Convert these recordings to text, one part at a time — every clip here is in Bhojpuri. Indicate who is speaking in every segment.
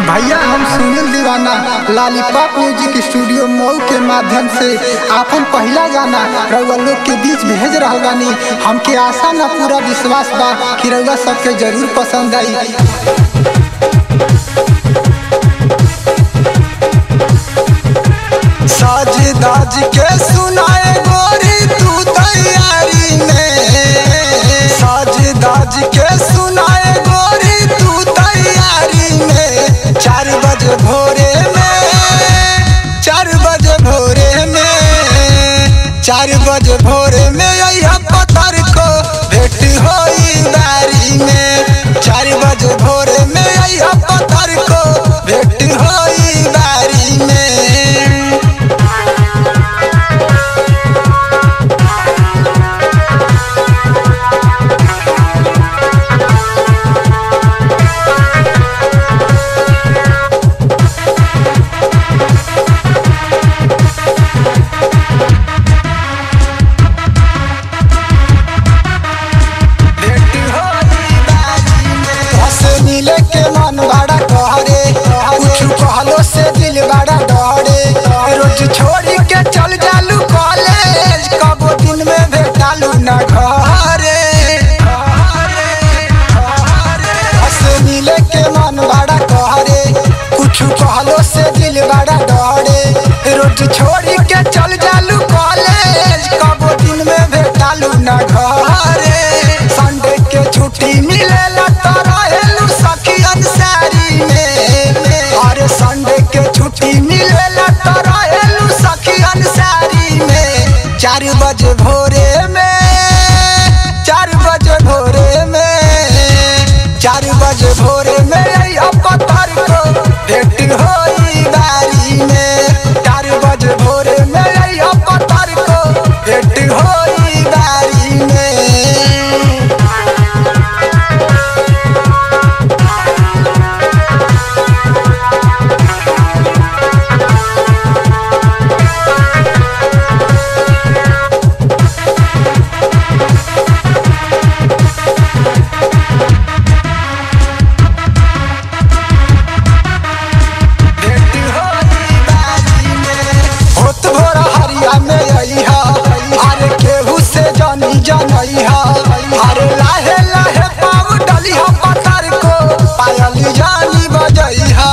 Speaker 1: भैया हम सुनील दीवाना लालीपॉप म्यूजिक स्टूडियो मऊ के माध्यम से आपन पहला गाना रउआ लोग के बीच भेज रहल बानी हमके आशा ना पूरा विश्वास बा कि रउआ सबके जरूर पसंद आई
Speaker 2: साज दाज के सुनाए गोरी तू तैयारी में साज दाज के सुनाए गोरी तू तैयारी में चार बजे भोरे में चार बजे भोरे में चार बजे भोरे में यह पत्थर को भेट होई बारी में चार बजे भोरे में यह पत्थर को भेट होई बारी में भेट होई बारी में। हंसे मिले के मन बड़ा कहरे कुछ कहलो से दिल बड़ा डरे रोज छोड़ी के चल जालू कॉलेज कबो दिन में भेटालू ना घरे हंसे मिले के मन बड़ा कहरे कुछ कहलो से दिल बड़ा डरे रोज छोड़ी के चल जालू कॉलेज कबो दिन में भेटालू ना घरे संडे के छुट्टी मिलेला तो रहेलू सखी अंसारी में अरे संडे के छुट्टी मिलेला तो रहेलू सखी अंसारी में चार बजे भोरे में चार बजे भोरे में चार बजे भोरे में यही पत्थर को भेट होई बारी में चार बजे भोरे में यही पत्थर को भेट होई बारी में भेट होई बारी में। होत भोरा हरिया में अइहा, अरे केहू से जानी जनइहा। अरे लाहे लाहे पाँव डलिहा पत्थर को, पायली जानी बजइहा।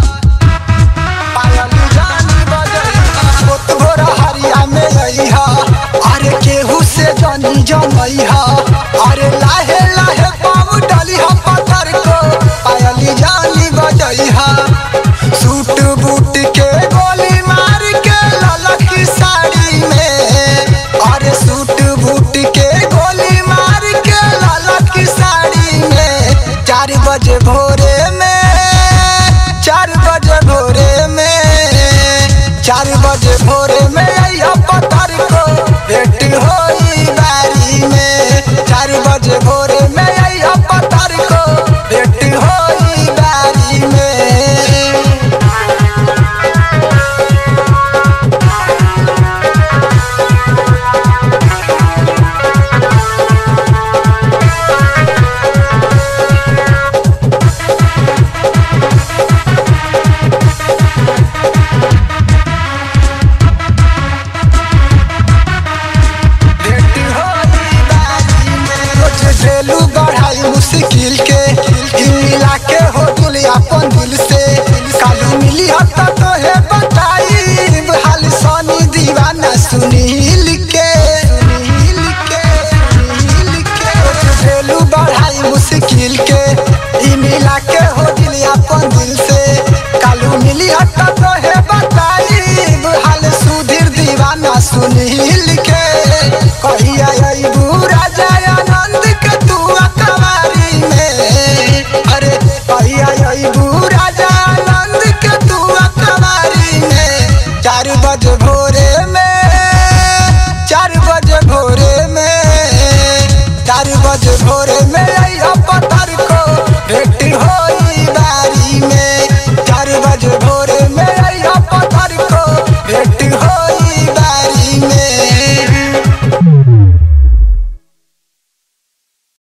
Speaker 2: पायली जानी बजइहा। होत भोरा हरिया में अइहा, अरे केहू से जानी जनइहा। अरे लाहे लाहे पाँव डलिहा पत्थर को, पायली जानी बजइहा सूट बूट के गोली मार के ललकी साड़ी में अरे सूट बूट के गोली मार के ललकी साड़ी में चार बजे भोरे में चार बजे भोरे में चार बजे भोरे में अइहा पत्थर को भेट होई बारी में चार बजे भोरे में अइहा पत्थर को भेट होई बारी में भेट होई बारी में। रोज ढेलू बढ़ाई मुश्किल के ई मिला के हो दिल अपन दिल से कालू मिली हत तो है बताई हाल सोनी दीवाना सुनील के सुनील के सुनील के रोज ढेलू बढ़ाई मुश्किल के ई मिला के हो दिल अपन दिल से कालू मिली हत तो है बताई हाल सुधीर दीवाना सुनील के कहिया अइबू राजा आनंद के तू अकबारी में अरे कहिया अइबू राजा आनंद के तू अकबारी में चार बजे भोरे में चार बजे भोरे में चार बजे भोरे